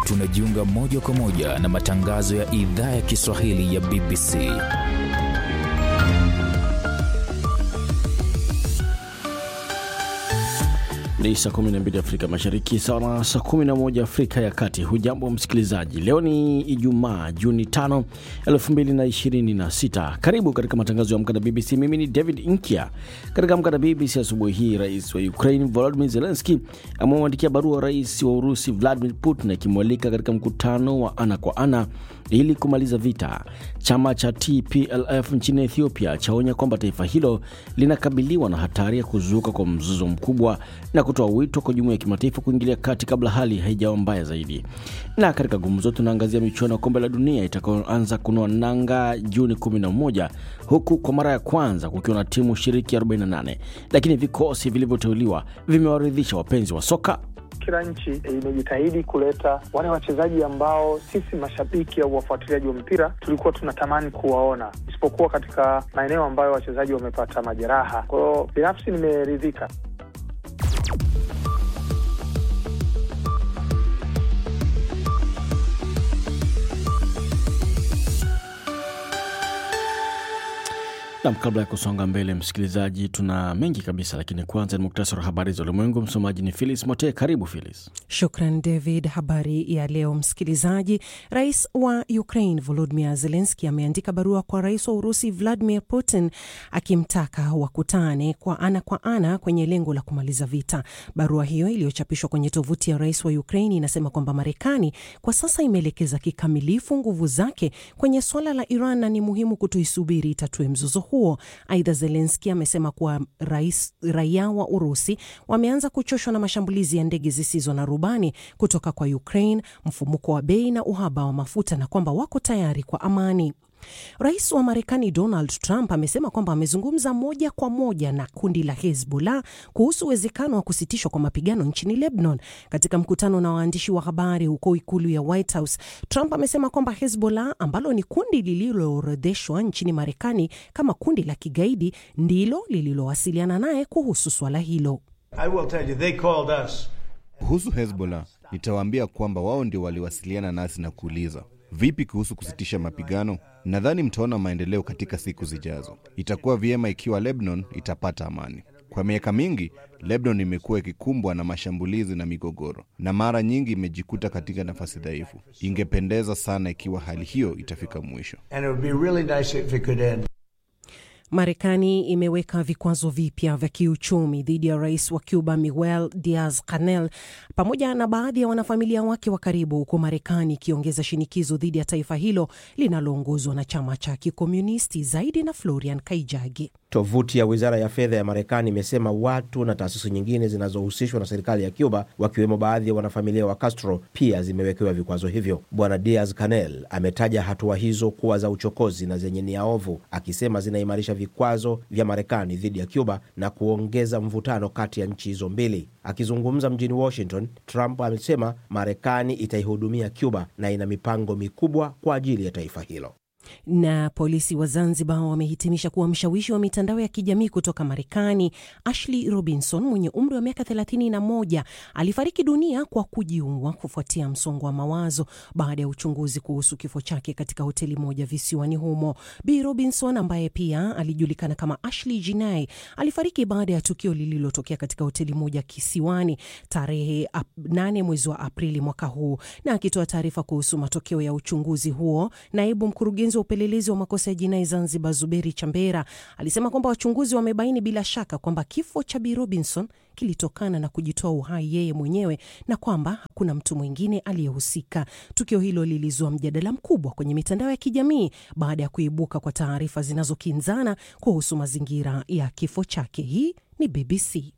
tunajiunga moja kwa moja na matangazo ya idhaa ya Kiswahili ya BBC. Ni saa 12 Afrika Mashariki, sawa na saa 11 Afrika ya Kati. Hujambo msikilizaji, leo ni Ijumaa Juni 5, 2026. Karibu katika matangazo ya Amka na BBC. Mimi ni David Inkia. Katika Amka na BBC asubuhi hii, rais wa Ukraine Volodymyr Zelensky amemwandikia barua rais wa Urusi Vladimir Putin akimwalika katika mkutano wa ana kwa ana ili kumaliza vita. Chama cha TPLF nchini Ethiopia chaonya kwamba taifa hilo linakabiliwa na hatari ya kuzuka kwa mzozo mkubwa na kutoa wito kwa jumuiya ya kimataifa kuingilia kati kabla hali haijawa mbaya zaidi. Na katika gumzo, tunaangazia michuano ya kombe la dunia itakayoanza kunoa nanga Juni 11 huku kwa mara ya kwanza kukiwa na timu shiriki 48, lakini vikosi vilivyoteuliwa vimewaridhisha wapenzi wa soka kila nchi imejitahidi kuleta wale wachezaji ambao sisi mashabiki au wafuatiliaji wa mpira tulikuwa tunatamani kuwaona, isipokuwa katika maeneo ambayo wachezaji wamepata majeraha. Kwa hiyo binafsi nimeridhika. Nam, kabla ya kusonga mbele, msikilizaji, tuna mengi kabisa, lakini kwanza ni muktasari wa habari za ulimwengu. Msomaji ni Philis Mote. Karibu Philis. Shukran David. Habari ya leo msikilizaji. Rais wa Ukraine Volodymyr Zelensky ameandika barua kwa rais wa Urusi Vladimir Putin akimtaka wakutane kwa ana kwa ana kwenye lengo la kumaliza vita. Barua hiyo iliyochapishwa kwenye tovuti ya rais wa Ukraine inasema kwamba Marekani kwa sasa imeelekeza kikamilifu nguvu zake kwenye swala la Iran na ni muhimu kutoisubiri itatue mzozo huo. Aidha, Zelenski amesema kuwa rais, raia wa Urusi wameanza kuchoshwa na mashambulizi ya ndege zisizo na rubani kutoka kwa Ukraine, mfumuko wa bei na uhaba wa mafuta na kwamba wako tayari kwa amani. Rais wa Marekani Donald Trump amesema kwamba amezungumza moja kwa moja na kundi la Hezbollah kuhusu uwezekano wa kusitishwa kwa mapigano nchini Lebanon. Katika mkutano na waandishi wa habari huko ikulu ya White House, Trump amesema kwamba Hezbollah ambalo ni kundi lililoorodheshwa nchini Marekani kama kundi la kigaidi ndilo lililowasiliana naye kuhusu swala hilo. Kuhusu Hezbollah, nitawaambia kwamba wao ndio waliwasiliana nasi na kuuliza Vipi kuhusu kusitisha mapigano? Nadhani mtaona maendeleo katika siku zijazo. Itakuwa vyema ikiwa Lebanon itapata amani. Kwa miaka mingi, Lebanon imekuwa ikikumbwa na mashambulizi na migogoro, na mara nyingi imejikuta katika nafasi dhaifu. Ingependeza sana ikiwa hali hiyo itafika mwisho. Marekani imeweka vikwazo vipya vya kiuchumi dhidi ya rais wa Cuba Miguel Diaz Canel pamoja na baadhi ya wanafamilia wake wa karibu, huku Marekani ikiongeza shinikizo dhidi ya taifa hilo linaloongozwa na chama cha kikomunisti. Zaidi na Florian Kaijagi. Tovuti ya wizara ya fedha ya Marekani imesema watu na taasisi nyingine zinazohusishwa na serikali ya Cuba, wakiwemo baadhi ya wanafamilia wa Castro, pia zimewekewa vikwazo hivyo. Bwana Diaz Canel ametaja hatua hizo kuwa za uchokozi na zenye nia ovu, akisema zinaimarisha vikwazo vya Marekani dhidi ya Cuba na kuongeza mvutano kati ya nchi hizo mbili. Akizungumza mjini Washington, Trump amesema Marekani itaihudumia Cuba na ina mipango mikubwa kwa ajili ya taifa hilo. Na polisi wa Zanzibar wamehitimisha kuwa mshawishi wa mitandao ya kijamii kutoka Marekani Ashley Robinson mwenye umri wa miaka 31 alifariki dunia kwa kujiua kufuatia msongo wa mawazo baada ya uchunguzi kuhusu kifo chake katika hoteli moja visiwani humo. Bi Robinson ambaye pia alijulikana kama Ashley Jinai alifariki baada ya tukio lililotokea katika hoteli moja kisiwani tarehe 8 mwezi wa Aprili mwaka huu. Na akitoa taarifa kuhusu matokeo ya uchunguzi huo, naibu mkurugenzi wa upelelezi wa makosa ya jinai Zanzibar, Zuberi Chambera, alisema kwamba wachunguzi wamebaini bila shaka kwamba kifo cha Bi Robinson kilitokana na kujitoa uhai yeye mwenyewe na kwamba hakuna mtu mwingine aliyehusika. Tukio hilo lilizua mjadala mkubwa kwenye mitandao ya kijamii baada ya kuibuka kwa taarifa zinazokinzana kuhusu mazingira ya kifo chake. Hii ni BBC.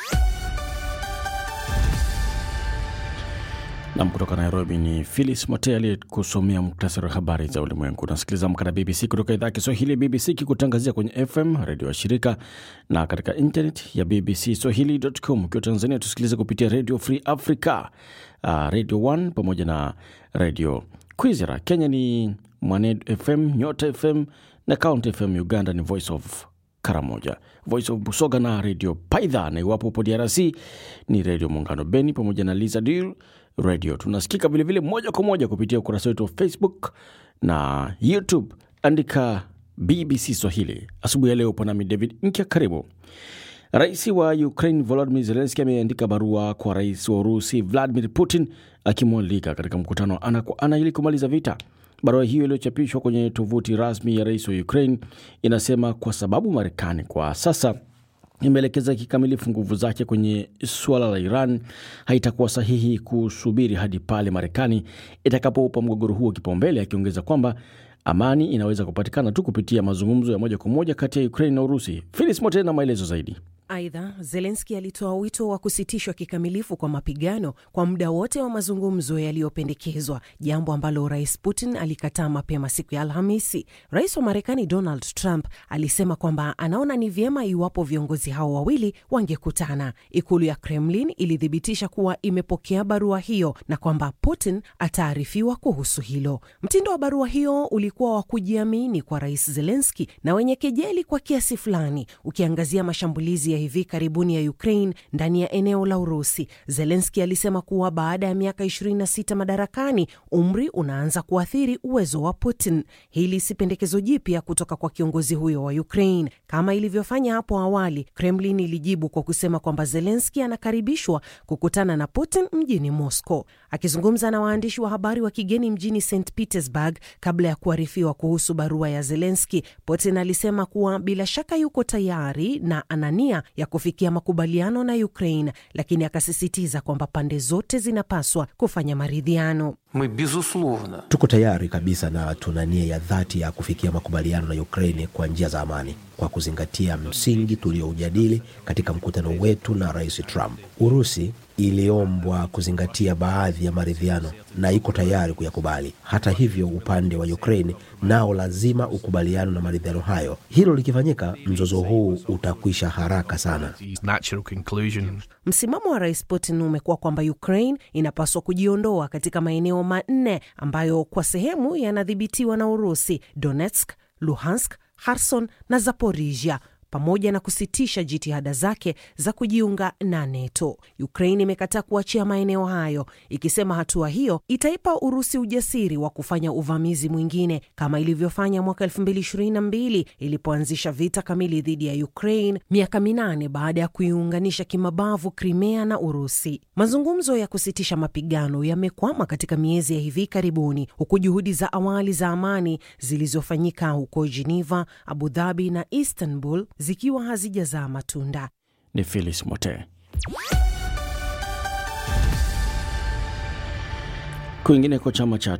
Nam kutoka Nairobi ni Philis Mote aliyekusomea muktasari wa habari za ulimwengu. Unasikiliza Amka na BBC kutoka idhaa ya Kiswahili ya BBC kikutangazia kwenye FM redio wa shirika na katika internet ya BBC Swahili.com. Ukiwa Tanzania tusikilize kupitia Radio Free Africa, uh, Radio 1 pamoja na Radio Kwizera. Kenya ni Mwanedu FM, Nyota FM na Count FM. Uganda ni Voice of Karamoja, Voice of Busoga na Radio Paidha, na iwapo upo DRC ni Radio Muungano Beni pamoja na Liza Dir Radio. Tunasikika vilevile moja kwa moja kupitia ukurasa wetu wa Facebook na YouTube, andika BBC Swahili. Asubuhi ya leo upo nami David Nkya, karibu. Rais wa Ukraine Volodymyr Zelensky ameandika barua kwa rais wa Urusi Vladimir Putin akimwalika katika mkutano wa ana kwa ana ili kumaliza vita. Barua hiyo iliyochapishwa kwenye tovuti rasmi ya rais wa Ukraine inasema kwa sababu Marekani kwa sasa imeelekeza kikamilifu nguvu zake kwenye suala la Iran, haitakuwa sahihi kusubiri hadi pale Marekani itakapoupa mgogoro huo kipaumbele, akiongeza kwamba amani inaweza kupatikana tu kupitia mazungumzo ya moja kwa moja kati ya Ukraine na Urusi. Filis Mote na maelezo zaidi. Aidha, Zelenski alitoa wito wa kusitishwa kikamilifu kwa mapigano kwa muda wote wa mazungumzo yaliyopendekezwa, jambo ambalo rais Putin alikataa mapema siku ya Alhamisi. Rais wa Marekani Donald Trump alisema kwamba anaona ni vyema iwapo viongozi hao wawili wangekutana. Ikulu ya Kremlin ilithibitisha kuwa imepokea barua hiyo na kwamba Putin ataarifiwa kuhusu hilo. Mtindo wa barua hiyo ulikuwa wa kujiamini kwa rais Zelenski na wenye kejeli kwa kiasi fulani, ukiangazia mashambulizi ya hivi karibuni ya Ukraine ndani ya eneo la Urusi. Zelenski alisema kuwa baada ya miaka 26 madarakani, umri unaanza kuathiri uwezo wa Putin. Hili si pendekezo jipya kutoka kwa kiongozi huyo wa Ukraine. Kama ilivyofanya hapo awali, Kremlin ilijibu kwa kusema kwamba Zelenski anakaribishwa kukutana na Putin mjini Moscow. Akizungumza na waandishi wa habari wa kigeni mjini St Petersburg kabla ya kuarifiwa kuhusu barua ya Zelenski, Putin alisema kuwa bila shaka yuko tayari na anania ya kufikia makubaliano na Ukraine, lakini akasisitiza kwamba pande zote zinapaswa kufanya maridhiano. Мы, безусловно, Tuko tayari kabisa na tuna nia ya dhati ya kufikia makubaliano na Ukraini kwa njia za amani kwa kuzingatia msingi tulioujadili katika mkutano wetu na Rais Trump. Urusi iliombwa kuzingatia baadhi ya maridhiano na iko tayari kuyakubali. Hata hivyo, upande wa Ukraini nao lazima ukubaliano na maridhiano hayo. Hilo likifanyika, mzozo huu utakwisha haraka sana. natural conclusion. Msimamo wa rais Putin umekuwa kwamba Ukraine inapaswa kujiondoa katika maeneo manne ambayo kwa sehemu yanadhibitiwa na Urusi: Donetsk, Luhansk, Kherson na Zaporizhia pamoja na kusitisha jitihada zake za kujiunga na NATO. Ukraine imekataa kuachia maeneo hayo, ikisema hatua hiyo itaipa Urusi ujasiri wa kufanya uvamizi mwingine kama ilivyofanya mwaka 2022 ilipoanzisha vita kamili dhidi ya Ukraine miaka minane baada ya kuiunganisha kimabavu Crimea na Urusi. Mazungumzo ya kusitisha mapigano yamekwama katika miezi ya hivi karibuni, huku juhudi za awali za amani zilizofanyika huko Geneva, Abu Dhabi na Istanbul zikiwa hazijazaa matunda. Ni Filis Mote. Kwingineko, chama cha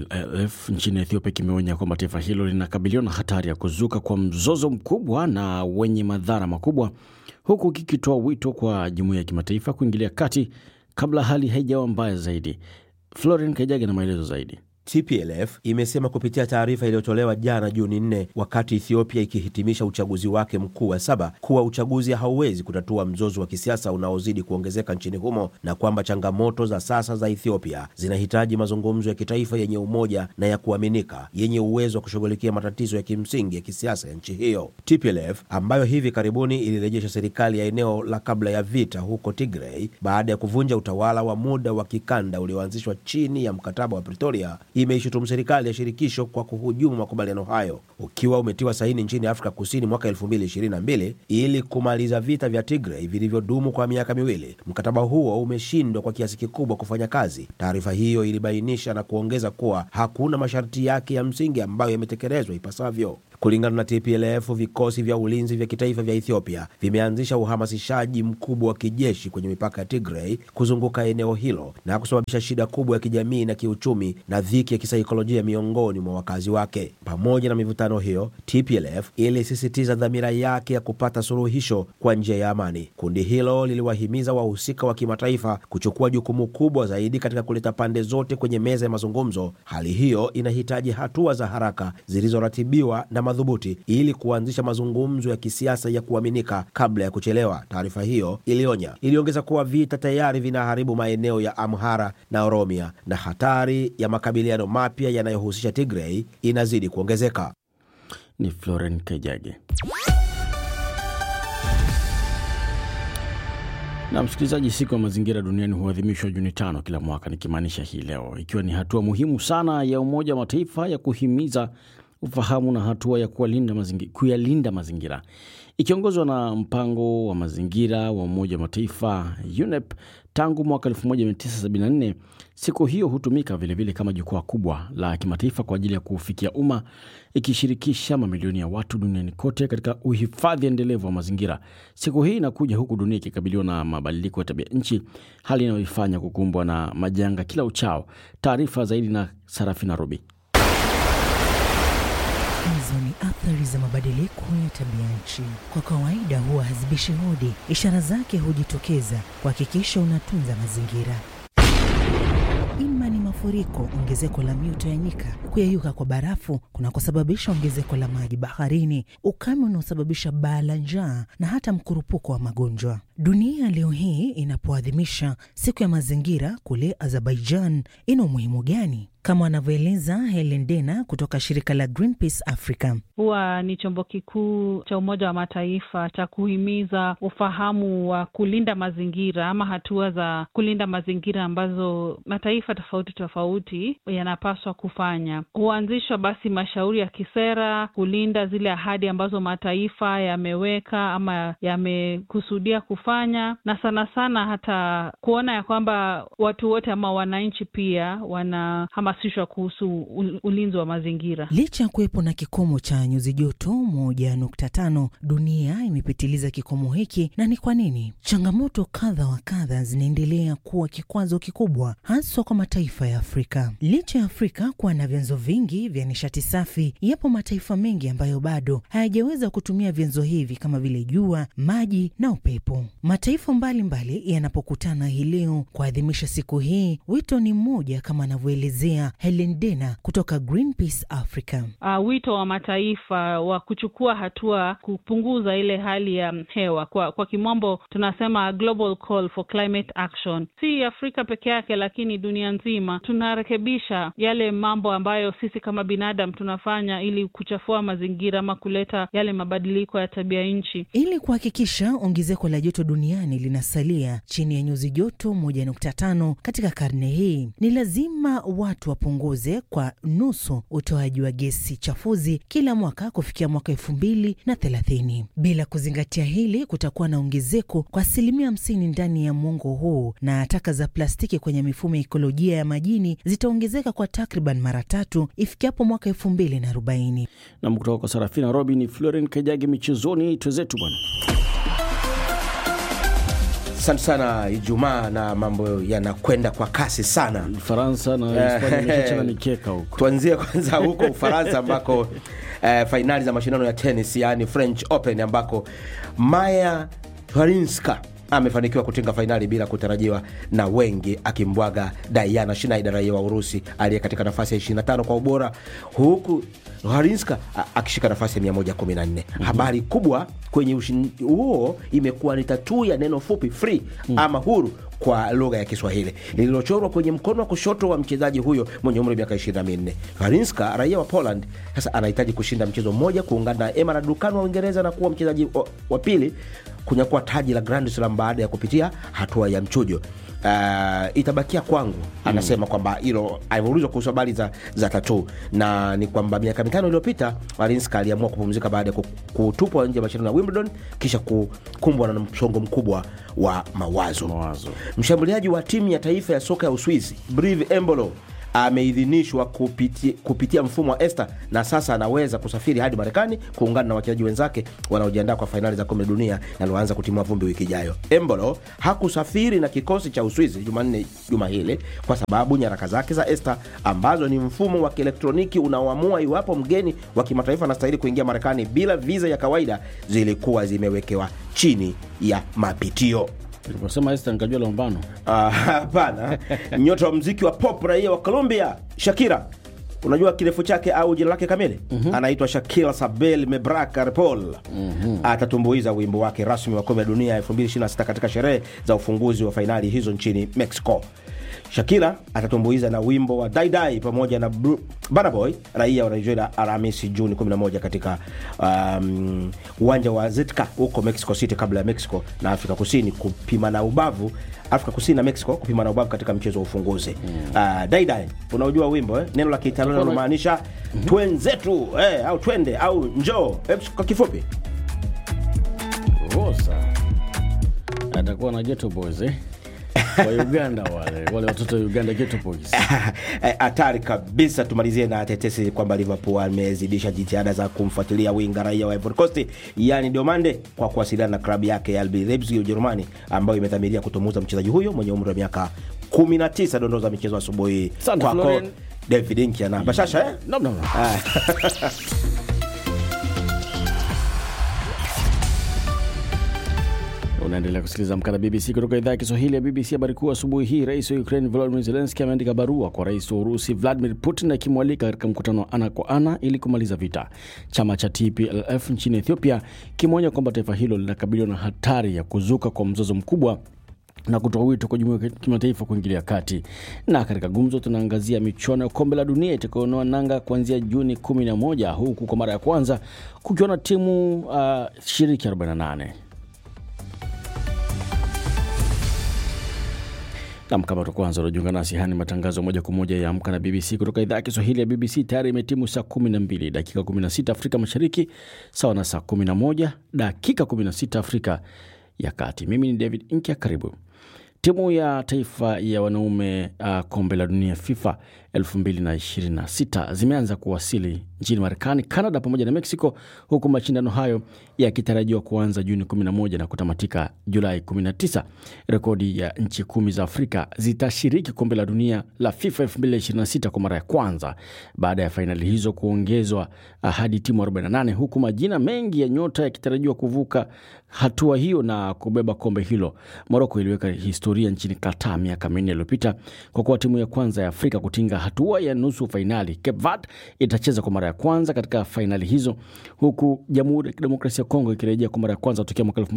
TPLF nchini Ethiopia kimeonya kwamba taifa hilo linakabiliwa na hatari ya kuzuka kwa mzozo mkubwa na wenye madhara makubwa, huku kikitoa wito kwa jumuiya ya kimataifa kuingilia kati kabla hali haijawa mbaya zaidi. Florin Kajage na maelezo zaidi. TPLF imesema kupitia taarifa iliyotolewa jana Juni 4 wakati Ethiopia ikihitimisha uchaguzi wake mkuu wa saba kuwa uchaguzi hauwezi kutatua mzozo wa kisiasa unaozidi kuongezeka nchini humo na kwamba changamoto za sasa za Ethiopia zinahitaji mazungumzo ya kitaifa yenye umoja na ya kuaminika yenye uwezo wa kushughulikia matatizo ya kimsingi ya kisiasa ya nchi hiyo. TPLF ambayo hivi karibuni ilirejesha serikali ya eneo la kabla ya vita huko Tigray baada ya kuvunja utawala wa muda wa kikanda ulioanzishwa chini ya mkataba wa Pretoria imeishutumu serikali ya shirikisho kwa kuhujumu makubaliano hayo ukiwa umetiwa saini nchini Afrika Kusini mwaka 2022 ili kumaliza vita vya Tigray vilivyodumu kwa miaka miwili. Mkataba huo umeshindwa kwa kiasi kikubwa kufanya kazi. Taarifa hiyo ilibainisha na kuongeza kuwa hakuna masharti yake ya msingi ambayo yametekelezwa ipasavyo. Kulingana na TPLF, vikosi vya ulinzi vya kitaifa vya Ethiopia vimeanzisha uhamasishaji mkubwa wa kijeshi kwenye mipaka ya Tigray kuzunguka eneo hilo na kusababisha shida kubwa ya kijamii na kiuchumi na dhiki ya kisaikolojia miongoni mwa wakazi wake. Pamoja na mivutano hiyo, TPLF ilisisitiza dhamira yake ya kupata suluhisho kwa njia ya amani. Kundi hilo liliwahimiza wahusika wa kimataifa kuchukua jukumu kubwa zaidi katika kuleta pande zote kwenye meza ya mazungumzo. Hali hiyo inahitaji hatua za haraka zilizoratibiwa na madhubuti ili kuanzisha mazungumzo ya kisiasa ya kuaminika kabla ya kuchelewa. Taarifa hiyo ilionya, iliongeza kuwa vita tayari vinaharibu maeneo ya Amhara na Oromia na hatari ya makabiliano mapya yanayohusisha Tigray inazidi kuongezeka. Ni Floren Kejage. Na msikilizaji, siku ya mazingira duniani huadhimishwa Juni tano kila mwaka, nikimaanisha hii leo, ikiwa ni hatua muhimu sana ya Umoja wa Mataifa ya kuhimiza ufahamu na hatua ya kuyalinda mazingira, kuyalinda mazingira ikiongozwa na mpango wa mazingira wa Umoja wa Mataifa UNEP tangu mwaka 1974. Siku hiyo hutumika vilevile kama jukwaa kubwa la kimataifa kwa ajili ya kuufikia umma, ikishirikisha mamilioni ya watu duniani kote katika uhifadhi endelevu wa mazingira. Siku hii inakuja huku dunia ikikabiliwa na mabadiliko ya tabia nchi, hali inayoifanya kukumbwa na majanga kila uchao. Taarifa zaidi na Sarafina Robi. Hizo ni athari za mabadiliko ya tabia nchi. Kwa kawaida huwa hazibishi hodi, ishara zake hujitokeza kuhakikisha unatunza mazingira. Ima ni mafuriko, ongezeko la mito ya nyika, kuyeyuka kwa barafu kunakosababisha ongezeko la maji baharini, ukame unaosababisha baa la njaa na hata mkurupuko wa magonjwa. Dunia leo hii inapoadhimisha siku ya mazingira kule Azerbaijan, ina umuhimu gani? Kama wanavyoeleza Helen Dena kutoka shirika la Greenpeace Africa. Huwa ni chombo kikuu cha Umoja wa Mataifa cha kuhimiza ufahamu wa kulinda mazingira ama hatua za kulinda mazingira ambazo mataifa tofauti tofauti yanapaswa kufanya. Huanzishwa basi mashauri ya kisera kulinda zile ahadi ambazo mataifa yameweka ama yamekusudia kufanya, na sana sana hata kuona ya kwamba watu wote ama wananchi pia wanahamasishwa kuhusu ulinzi wa mazingira. Licha ya kuwepo na kikomo cha nyuzi joto moja nukta tano, dunia imepitiliza kikomo hiki, na ni kwa nini? Changamoto kadha wa kadha zinaendelea kuwa kikwazo kikubwa, haswa kwa mataifa ya Afrika. Licha ya Afrika kuwa na vyanzo vingi vya nishati safi, yapo mataifa mengi ambayo bado hayajaweza kutumia vyanzo hivi kama vile jua, maji na upepo. Mataifa mbalimbali yanapokutana hii leo kuadhimisha siku hii, wito ni mmoja kama anavyoelezea Helen Dena kutoka Greenpeace Africa. Uh, wito wa mataifa wa kuchukua hatua kupunguza ile hali ya hewa, kwa kwa kimombo tunasema global call for climate action. Si Afrika peke yake, lakini dunia nzima tunarekebisha yale mambo ambayo sisi kama binadamu tunafanya ili kuchafua mazingira ama kuleta yale mabadiliko ya tabia nchi. Ili kuhakikisha ongezeko la joto duniani linasalia chini ya nyuzi joto moja nukta tano katika karne hii, ni lazima watu wapunguze kwa nusu utoaji wa gesi chafuzi kila mwaka kufikia mwaka elfu mbili na thelathini. Bila kuzingatia hili, kutakuwa na ongezeko kwa asilimia hamsini ndani ya mwongo huu, na taka za plastiki kwenye mifumo ya ikolojia ya majini zitaongezeka kwa takriban mara tatu ifikiapo mwaka elfu mbili na arobaini. Nam kutoka kwa Sarafina Robi ni Floren Kajagi michezoni. Twezetu bwana. Asante sana Ijumaa, na mambo yanakwenda kwa kasi sana. Faransa na Hispania imeshachana mikeka huko. Tuanzie kwanza huko Ufaransa ambako eh, fainali za mashindano ya tenis yaani French Open ambako Maya Harinska amefanikiwa kutinga fainali bila kutarajiwa na wengi, akimbwaga Diana Schneider raia wa Urusi aliye katika nafasi ya 25 kwa ubora, huku Harinska akishika nafasi ya 114. mm-hmm. Habari kubwa kwenye ushindi huo imekuwa ni tatuu ya neno fupi free mm. ama huru kwa lugha ya Kiswahili lililochorwa kwenye mkono wa kushoto wa mchezaji huyo mwenye umri wa miaka 24. Harinska raia wa Poland sasa anahitaji kushinda mchezo mmoja kuungana na Emma Raducanu wa Uingereza na kuwa mchezaji wa, wa pili kunyakua taji la Grand Slam baada ya kupitia hatua ya mchujo. Uh, itabakia kwangu anasema mm. kwamba hilo alivyoulizwa kuhusu habari za, za tatu na ni kwamba miaka mitano iliyopita Arinska aliamua kupumzika baada ya kutupwa nje ya mashindano ya Wimbledon kisha kukumbwa na msongo mkubwa wa mawazo. Mawazo. Mshambuliaji wa timu ya taifa ya soka ya Uswizi Brive Embolo ameidhinishwa kupitia, kupitia mfumo wa ESTA na sasa anaweza kusafiri hadi Marekani kuungana na wachezaji wenzake wanaojiandaa kwa fainali za kombe la dunia linaloanza kutimua vumbi wiki ijayo. Embolo hakusafiri na kikosi cha Uswizi Jumanne juma hili kwa sababu nyaraka zake za ESTA ambazo ni mfumo wa kielektroniki unaoamua iwapo mgeni wa kimataifa anastahili kuingia Marekani bila viza ya kawaida zilikuwa zimewekewa chini ya mapitio. Niliposema Esther nikajua lombano. Ah, Hapana, nyota wa mziki wa pop raia wa Colombia Shakira, unajua kirefu chake au jina lake kamili? mm-hmm. anaitwa Shakira Sabel Mebraka Repol. mm-hmm. atatumbuiza wimbo wake rasmi wa kombe la dunia 2026 katika sherehe za ufunguzi wa fainali hizo nchini Mexico. Shakira atatumbuiza na wimbo wa Daidai pamoja na Bru- Burna Boy raia wa Nigeria Alhamisi Juni 11 katika um, uwanja wa Zetka huko Mexico City, kabla ya Mexico na Afrika Kusini kupimana ubavu, Afrika Kusini na Mexico kupimana ubavu katika mchezo wa ufunguzi uh, Daidai, unaojua wimbo eh? neno la Kiitaliano linalomaanisha twenzetu eh, au twende au njoo eh, kwa kifupi Rosa atakuwa na Ghetto Boys eh? wa Uganda wale wale watoto wa Uganda Ghetto Boys. Eh, hatari kabisa. Tumalizie na tetesi kwamba Liverpool amezidisha jitihada za kumfuatilia winga raia wa Ivory Coast yani Diomande kwa kuwasiliana na klabu yake ya RB Leipzig ya Ujerumani ambayo imedhamiria kutumuza mchezaji huyo mwenye umri wa miaka 19. Dondoo za michezo asubuhi Asante, kwako Florian. David Inkia na Bashasha eh? Nam, nam, nam. Unaendelea kusikiliza Amka na BBC kutoka idhaa ya Kiswahili ya BBC. Habari kuu asubuhi hii, rais wa Ukraine Volodymyr Zelensky ameandika barua kwa rais wa Urusi Vladimir Putin akimwalika katika mkutano wa ana kwa ana ili kumaliza vita. Chama cha TPLF nchini Ethiopia kimeonya kwamba taifa hilo linakabiliwa na hatari ya kuzuka kwa mzozo mkubwa na kutoa wito kwa jumuiya ya kimataifa kuingilia kati. Na katika gumzo, tunaangazia michuano ya kombe la dunia itakayonoa nanga kuanzia Juni 11 huku kwa mara ya kwanza kukiwa na timu uh, shiriki 48. Nam, kama tu kwanza unajiunga nasi, haya ni matangazo moja kwa moja ya Amka na BBC kutoka idhaa ya Kiswahili ya BBC. Tayari imetimu saa 12 dakika 16 Afrika Mashariki, sawa na saa 11 dakika 16 Afrika ya Kati. Mimi ni David Inkia, karibu. Timu ya taifa ya wanaume uh, kombe la dunia FIFA 2026 zimeanza kuwasili nchini Marekani, Canada pamoja na Mexico, huku mashindano hayo yakitarajiwa kuanza Juni 11 na kutamatika Julai 19. Rekodi ya nchi kumi za Afrika zitashiriki kombe la dunia la FIFA 2026 kwa mara ya kwanza baada ya fainali hizo kuongezwa hadi timu 48, huku majina mengi ya nyota yakitarajiwa kuvuka hatua hiyo na kubeba kombe hilo. Moroko iliweka historia nchini Qatar miaka minne iliyopita kwa kuwa timu ya kwanza ya Afrika kutinga hatua ya nusu fainali. Cape Verde itacheza kwa mara ya kwanza katika fainali hizo, huku Jamhuri ya Kidemokrasia ya Kongo ikirejea kwa mara ya kwanza tokea mwaka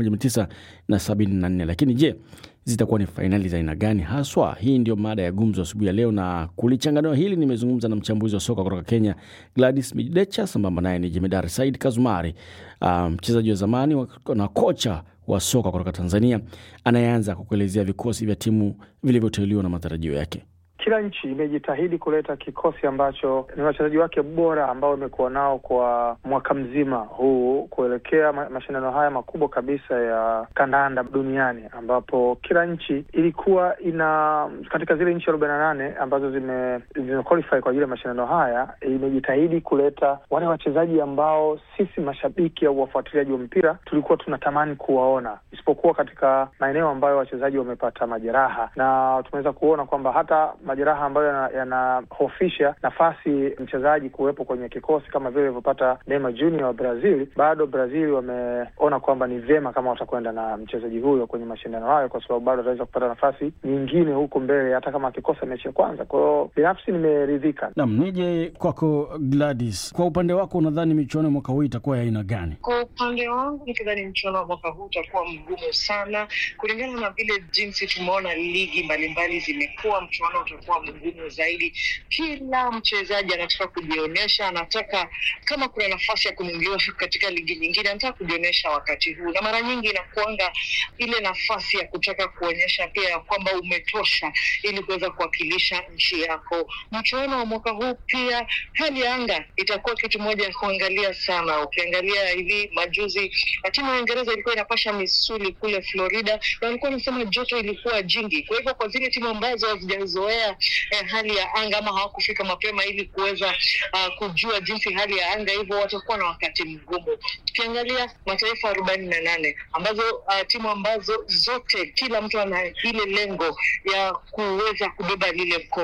1974. Lakini je, zitakuwa ni fainali za aina gani haswa? Hii ndio mada ya gumzo asubuhi ya leo, na kulichanganua hili nimezungumza na mchambuzi wa soka kutoka Kenya Gladys Midecha, sambamba naye ni Jemedari Said Kazumari, mchezaji um, wa zamani wa, na kocha wa soka kutoka Tanzania anayeanza kukuelezea vikosi vya timu vilivyoteuliwa na matarajio yake. Kila nchi imejitahidi kuleta kikosi ambacho ni wachezaji wake bora ambao imekuwa nao kwa mwaka mzima huu kuelekea ma mashindano haya makubwa kabisa ya kandanda duniani, ambapo kila nchi ilikuwa ina katika zile nchi arobaini na nane ambazo zime, zime qualify kwa ajili ya mashindano haya, imejitahidi kuleta wale wachezaji ambao sisi mashabiki au wafuatiliaji wa mpira tulikuwa tunatamani kuwaona, isipokuwa katika maeneo ambayo wachezaji wamepata majeraha, na tumeweza kuona kwamba hata majeraha ambayo yanahofisha yana nafasi mchezaji kuwepo kwenye kikosi kama vile ilivyopata Neymar Junior wa Brazil, bado Brazil wameona kwamba ni vyema kama watakwenda na mchezaji huyo kwenye mashindano hayo, kwa sababu bado ataweza kupata nafasi nyingine huko mbele, hata kama akikosa mechi ya kwanza. Kwa hiyo binafsi nimeridhika. Naam, nije kwako Gladys, kwa upande wako unadhani michuano ya mwaka huu itakuwa ya aina gani? Kwa upande wangu nikidhani mchuano wa mwaka huu utakuwa mgumu sana, kulingana na vile jinsi tumeona ligi mbalimbali zimekuwa. Mchuano utakuwa mgumu zaidi. Kila mchezaji anataka kujionyesha, anataka kama kuna nafasi ya kununuliwa katika ligi nyingine, anataka kujionyesha wakati huu, na mara nyingi inakuanga ile nafasi ya kutaka kuonyesha pia kwamba umetosha ili kuweza kuwakilisha nchi yako. Mchuano wa mwaka huu pia, hali ya anga itakuwa kitu moja ya kuangalia sana. Ukiangalia hivi majuzi, timu ya Uingereza ilikuwa inapasha misuli kule Florida, na walikuwa wanasema joto ilikuwa jingi. Kwa hivyo kwa zile timu ambazo hazijazoea eh, hali ya anga ama hawakufika mapema ili kuweza uh, kujua jinsi hali ya anga hivyo, watakuwa na wakati mgumu. Tukiangalia mataifa arobaini na nane ambazo uh, timu ambazo zote kila mtu ana ile lengo ya kuweza kubeba lile mkono